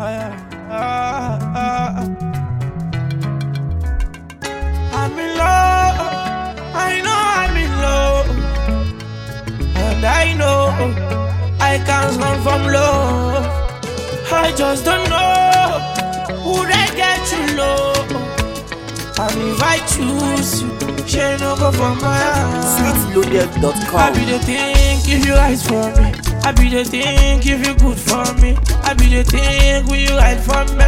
ah, ah. I'm in love. I know I'm in love. And I know I can't run from love. I just don't know who they get you low. And if I choose you, she no go for my heart. I sweetloaded.com. be the think if you right for me. I be the think if you good for me. I be the think will you right for me.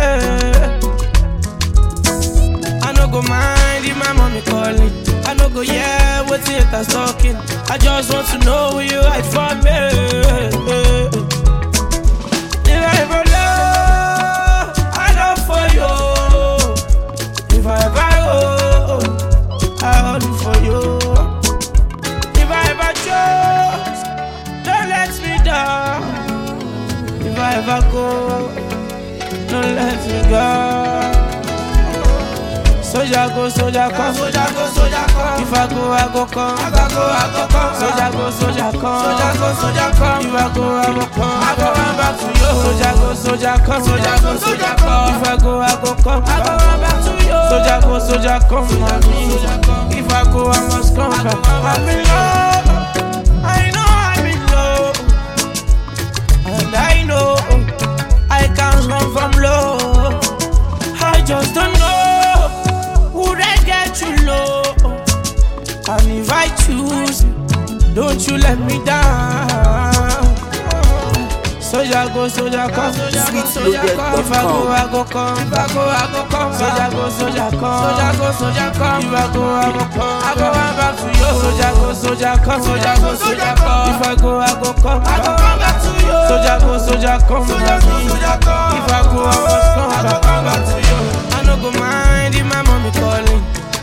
I no go mind if my mommy calling. I no go yeah what haters talking. I just want to know will you right for me. If I ever love, I love for you. If I ever owe, I hold for you. If I ever chose, don't let me down. If I ever go, don't let me go. Soldier go, soldier come, soldier go, soldier come. If I go, I go come. I go, I go come. Soldier go, soldier come. Soldier go, soldier come. If I go, I go come. I go run back to you. Soldier go, soldier come. Soldier go, soldier come. If I go, I go come. I go run back to you. Soldier go, soldier come. Mommy. If I go, I must come back. I'm in love. I know I'm in love. And I know I can't run from love. I just don't know who they get you low. And if I choose, don't you let me down. Soldier go, soldier come, soldier go, soldier come. If I go, I go come. If I go, I go come. Soldier go, soldier come. Soldier go, soldier come. If I go, I go come. I go run back to you. Soldier go, soldier come. Soldier go, soldier come. If I go, I go come. I go run back to you. Soldier go, soldier come. Soldier go, soldier come. If I go, I must come. I go run back to you. I no go mind if my mommy calling.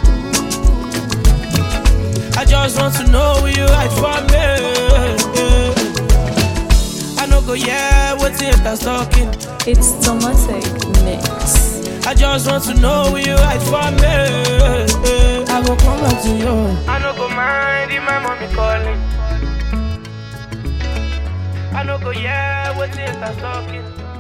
I just want to know will you right for me. I no go yeah, what haters talking. It's Tomatic Mix. I just want to know will you right for me. I go come back to you. I no go mind if my mommy calling. I no go yeah, what haters talking.